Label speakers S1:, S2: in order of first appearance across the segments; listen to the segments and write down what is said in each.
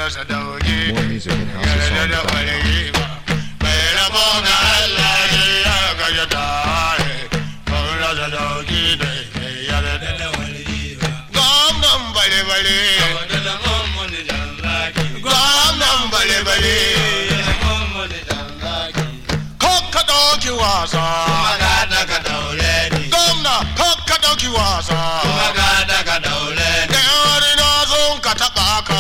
S1: rasa dauki
S2: More music at
S1: yarda da
S2: houseofsongs.com.
S1: waligi ba mai rabo ga Allah ne ya gaja ta ban rasa dauki da yarda da waligi ba gwamnan bale-bale gwamnan bale-bale kakka ɗauki wasa gwamna kakka ɗauki wasa da yawari na zo ka taɓa ka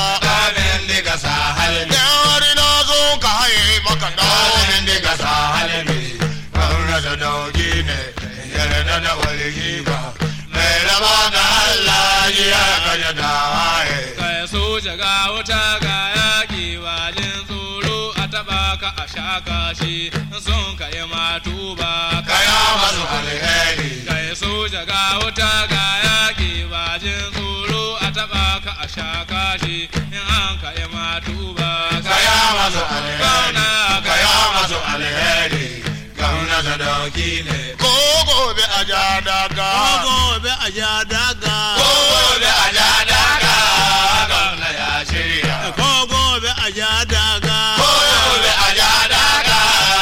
S1: da yawari na zo ka haye maka ɗaurin diga sa halibi kan rasa dauki ne yarda da waligi ba mai raba ga Allah ya kaja da haye
S3: kai soja ga wuta ga yaƙi walin tsoro a taɓa ka a sha kashi sun ka yi matuba
S1: kaya masu alheri
S3: kai soja ga wuta ga yaƙi walin tsoro a taɓa ka a sha kashi in an ka yi matuba
S1: kaya masu alheri kaya masu alheri gauna da dauki ne ko gobe a ja daga
S4: gobe a ja daga
S1: ko gobe a ja daga gauna ya shirya
S4: ko gobe a ja daga
S1: ko gobe a ja daga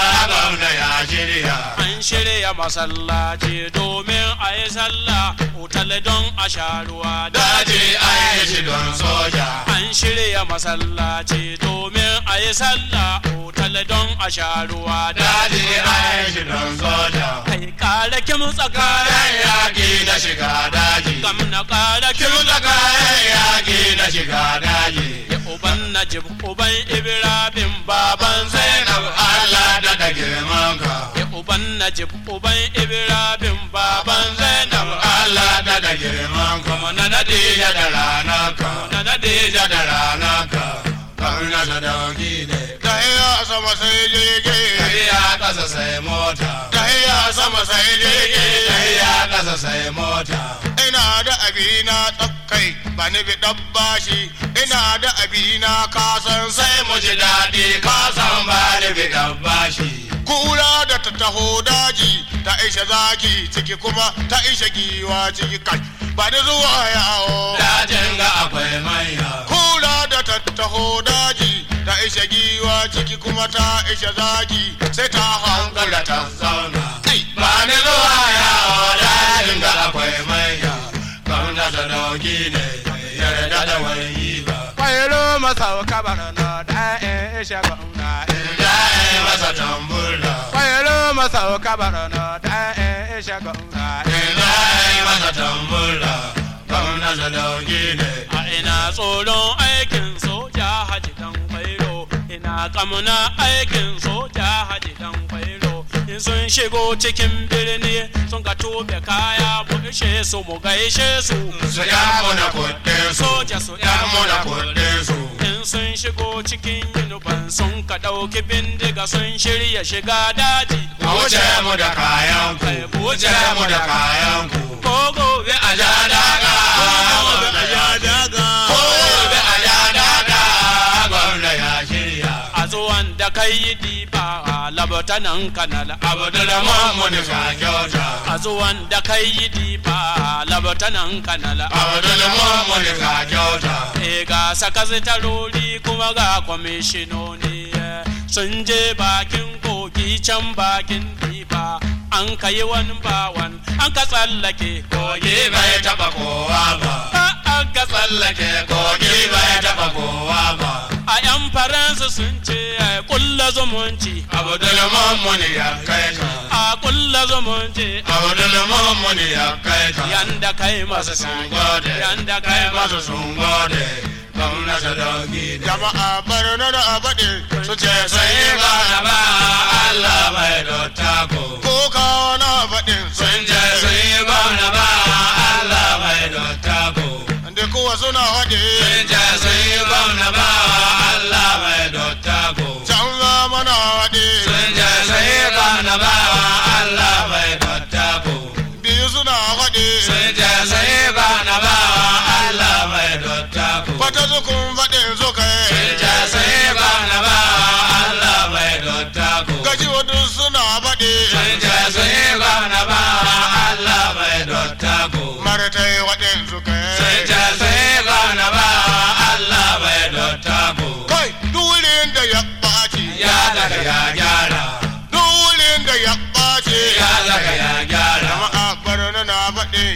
S1: gauna ya shirya
S3: an shirya masallaci domin a yi sallah otal don a sha ruwa
S1: daji a yi shi don soja
S3: An shirya masallaci domin a yi sallah otal don a sha ruwa
S1: daji a yi shi don soja
S3: Kai kare kim
S1: kayan
S3: tsakanin
S1: yaƙi da shiga daji
S3: kam na kare kim
S1: kin da kayan yaƙi da shiga daji
S3: Ya uban Najib uban Ibrahim baban
S1: Zainab
S3: Zainab
S1: Allah da da girman ka
S3: Ya uban Najib uban Ibrahim baban Zainab
S1: Allah da da girman ka na nadija da ranar ka
S3: Na Nadija
S1: da ranar ka kauna da dauki ne tahiya sama sai jirgi tahiya kasa sai mota tahiya sama sai jirgi tahiya kasa sai mota ina da abina tsakkai ba ni bi bashi ina da abina kasan sai mu ji daɗi kasan ba ni bi bashi kura da ta taho daji ta isha zaki ciki kuma ta isha giwa ciki kai ba ni zuwa yawo dajin ga akwai manya kura da ta taho daji ta isha giwa ciki kuma ta isha zaki sai ta hankala ta zauna ba ni zuwa yawo dajin ga akwai manya kauna da dauki ne yarda da wani ba
S3: Kwairo masauka barana da in isha gauna
S1: ya yi masa tambura
S3: Kwairo masauka barana da in isha gauna
S1: ya yi masa tambura kauna da dauki ne
S3: A ina tsoron aikin soja haji dan kwairo ina kamuna aikin soja haji dan kwairo in sun shigo cikin birni sun ka tobe kaya mu ishe su mu gaishe su
S1: su ya muna kuɗin su
S3: soja su
S1: ya
S3: ya
S1: muna kuɗin su
S3: in sun shigo cikin yunifan sun ka ɗauki bindiga sun shirya shiga daji
S1: a wuce mu da kayan ku wuce mu da kayan ku
S3: ko gobe a
S1: a ja daga
S4: gobe a ja daga
S1: ko gobe a ja daga gwamna ya shirya
S3: a zuwan da kai yi diba a labatanan kanal
S1: abdul mamun ka kyauta
S3: a zuwan da kai yi diba a labatanan kanal
S1: abdul mamun ka kyauta
S3: e ga sakazitarori kuma ga kwamishinoni eh, sun je bakin kogi can bakin diba an ka yi wani bawan an ka tsallake
S1: kogi bai taba kowa ba
S3: an ka
S1: tsallake kogi bai taba kowa ba
S3: a yan faransa sun ce a kulla zumunci
S1: abdul mamun ya kai ka
S3: a kulla zumunci
S1: abdul mamun ya kai ka
S3: yanda kai
S1: masu
S3: masu
S1: sun gode
S3: yanda
S1: kai
S3: kai
S1: masu
S3: masu
S1: sun gode gwamna sadauki jama'a barna da abade su ce sai ba na ba Allah mai dotta ko ko kawo na faɗin sun ce sai ba na ba Allah mai dotta ko da kuwa suna faɗi sun ce sai ba na ba Allah mai dotta ko can za mana faɗi sun ce sai ba na ba Allah mai dotta ko biyu suna faɗi sun ce sai ba na ba Allah mai dotta ko fata zukun faɗin zuka sun ce sai ba na ba Allah mai dotta ko gaji wadu suna faɗi sun ce sai ba na ba Allah mai dotta ko martai waɗin zuka sun ce sai ba na ba Allah mai dotta ko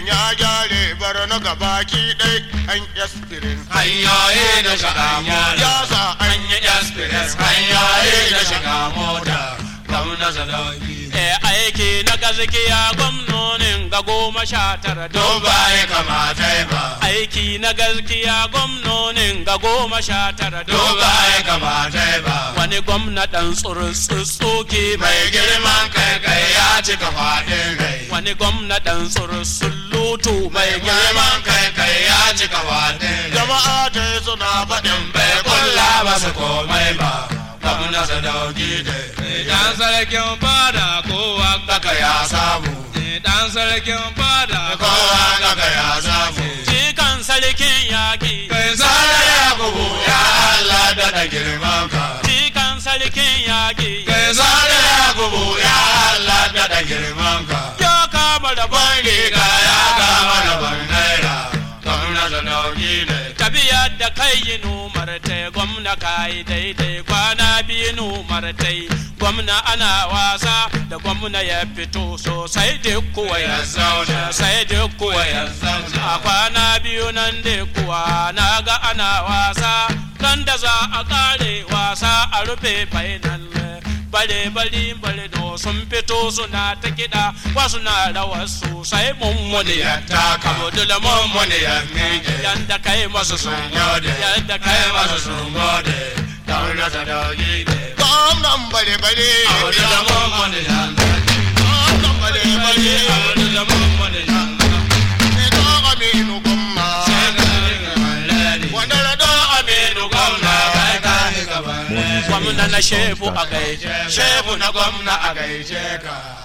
S1: aikin ya gyare bar na gabaki ɗai an yaspirin
S2: hanyoyi na shiga mota
S1: ya sa an
S2: an yi express hanyoyi na shiga mota gwamna sadauki
S3: e aiki na gaskiya gwamnonin ga goma sha tara
S2: don ba ya kamata ba
S3: aiki na gaskiya gwamnonin ga goma sha tara
S2: don ba ya kamata ba
S3: wani gwamna dan tsurutsuki
S2: mai girman kai kai ya cika faɗin rai
S3: wani gwamna dan tsurutsutu
S2: mai girman kai kai ya cika faɗin rai
S1: jama'a ta yi suna faɗin
S2: bai kulla masu komai ba gwamna sadauki da
S5: Dan sarkin fada kowa
S2: kaka ya samu
S5: dan sarkin fada
S2: kowa kaka ya samu
S3: jikan sarkin yaƙi
S5: kai
S2: Sare ya kubu ya Allah da da girman ka
S3: jikan sarkin yaƙi
S5: kai
S2: Sare ya kubu ya Allah da da girman ka
S3: ya kama da
S2: Ban riga ya kama da ban naira gwamna sadauki ne
S3: tabiya da kai yi numar ta gwamna ka yi daidai kwana biyu numar ta gwamna ana wasa da gwamna ya fito sosai duk kuwa ya zauna sai duk kuwa ya zauna a kwana biyu nan da kuwa na ga ana wasa kan da za a kare wasa a rufe final bare bari bare no sun fito suna ta kiɗa wasu na rawa sosai mummuni ya taka budula mummuni ya miƙe yadda kai masu sun gode yadda kai masu sun gode
S2: gwamna sadauki ne
S1: gwamnan bare bare
S2: Abu da mummuni ya
S1: gwamnan bare bare
S2: Abu da mummuni ya
S1: ne to aminu gwamna wanda da do aminu gwamna
S3: gwamna na shefu a gaije
S2: Shefu na gwamna a gaishe ka